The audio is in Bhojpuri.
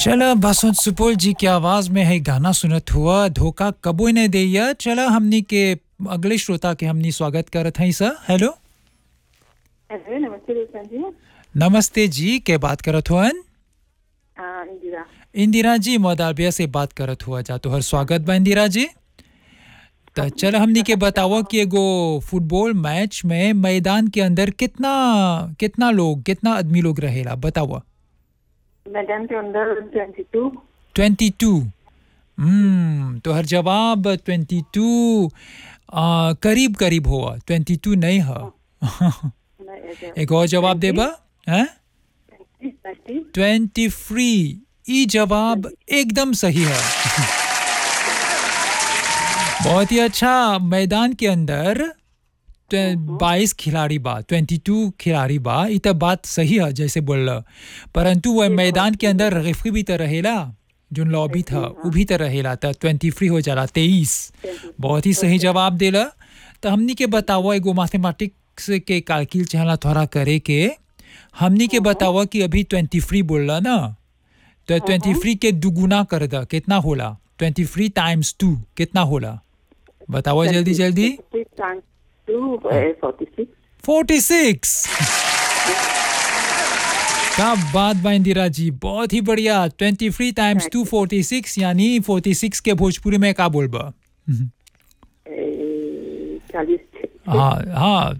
चला बसंत सुपौल जी की आवाज में है गाना सुनत हुआ धोखा कबो न देया चला हमनी के अगले श्रोता के हमनी स्वागत करत हई सर हेलो हेलो नमस्ते रोशन जी नमस्ते जी के बात करत हुअन हाँ इंदिरा इंदिरा जी मोदाबिया से बात करत हुआ जा तोहर स्वागत बा इंदिरा जी त चल हमनी के बताओ कि एगो फुटबॉल मैच में मैदान के अंदर कितना कितना लोग कितना आदमी लोग रहेला बताओ मैदान के अंदर twenty two twenty two hmm तो हर जवाब ट्वेंटी टू करीब करीब हुआ ट्वेंटी टू नहीं है एक और जवाब देबा हैं ट्वेंटी फ्री ई जवाब एकदम सही है बहुत ही अच्छा मैदान के अंदर बाईस खिलाड़ी बा ट्वेंटी टू खिलाड़ी बा ई तो बात सही है जैसे बोल परंतु वह मैदान के अंदर रेफरी भी तो रहेला जो लॉबी था वो भी तो रहेला था ट्वेंटी फ्री हो जाला तेईस बहुत ही सही जवाब देला तो हमनी के बताओ एगो मैथमेटिक्स के कैलकुल चाहला थोड़ा करे के हमनी के बताओ कि अभी ट्वेंटी फ्री बोलला ना तो ट्वेंटी फ्री के दुगुना कर दा कितना होला ट्वेंटी फ्री टाइम्स टू कितना होला बताओ जल्दी जल्दी फोर्टी सिक्स क्या बात बा इंदिरा जी बहुत ही बढ़िया twenty three times two forty six यानी फोर्टी सिक्स के भोजपुरी में का बोलबा चालीस हाँ हाँ